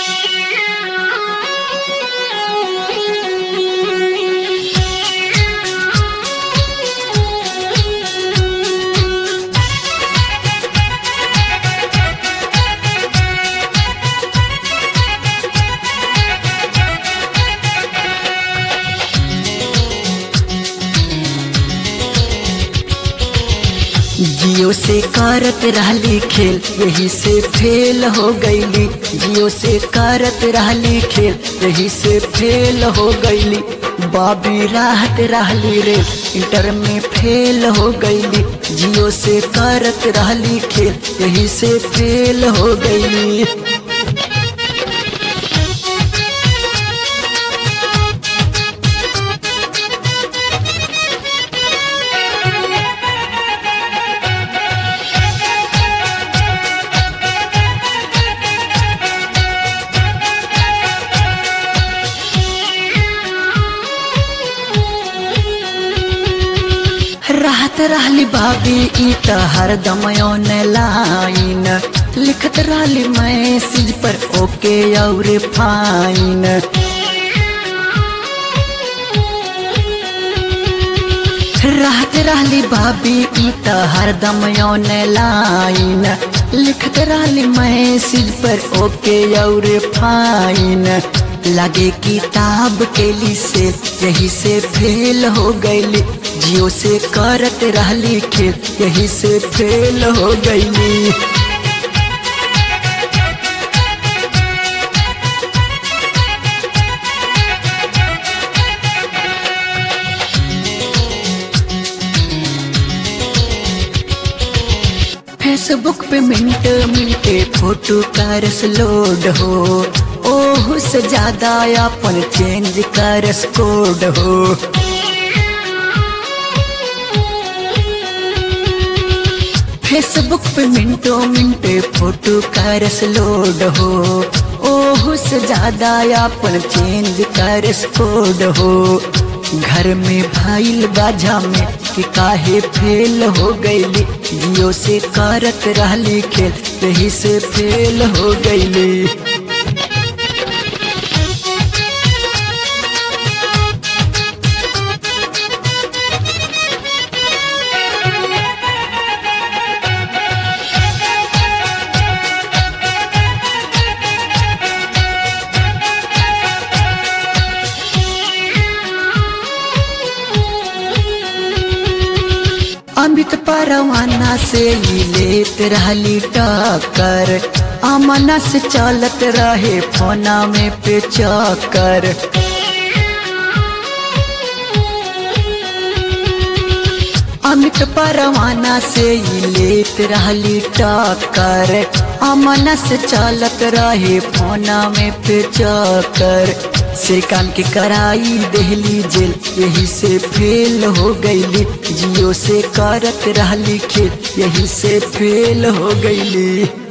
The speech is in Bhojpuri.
जियो से करत रहली खेल यही से फेल हो गईली जियो से करत रहली खेल यही से फेल हो गईली बाबी राहत रहली रे इंटर में फेल हो गईली जियो से करत रहली खेल यही से फेल हो गईली राहत रहली भाभी ई त हरदम लाइन लिखत रहली मैसेज पर ओके और फाइन राहत रहली भाभी ई त हरदम लाइन लिखत रहली मैसेज पर ओके और फाइन लगे किताब के ली से यही से फेल हो गईली जियो से करत रहली खेल यही से फेल हो गईली फेसबुक पे मिनट मिनटे फोटो करस लोड हो ओहू से ज्यादा अपन चेंज करस कोड हो फेसबुक पे मिनटों मिनटे फोटो करस लोड हो ओहू से ज्यादा अपन चेंज करस कोड हो घर में भाईल बाजा में कि काहे फेल हो गईली जियो से करत रहली खेल यही से फेल हो गईली अमित परवाना से ही लेत रहली टक्कर अमना से चलत रहे फोना में पे चक्कर अमित परवाना से ही लेत रहली टक्कर अमना से चलत रहे फोना में पे चक्कर से काम के कराई देहली जेल यही से फेल हो गईली जियो से करत रहली खेल यही से फेल हो गईली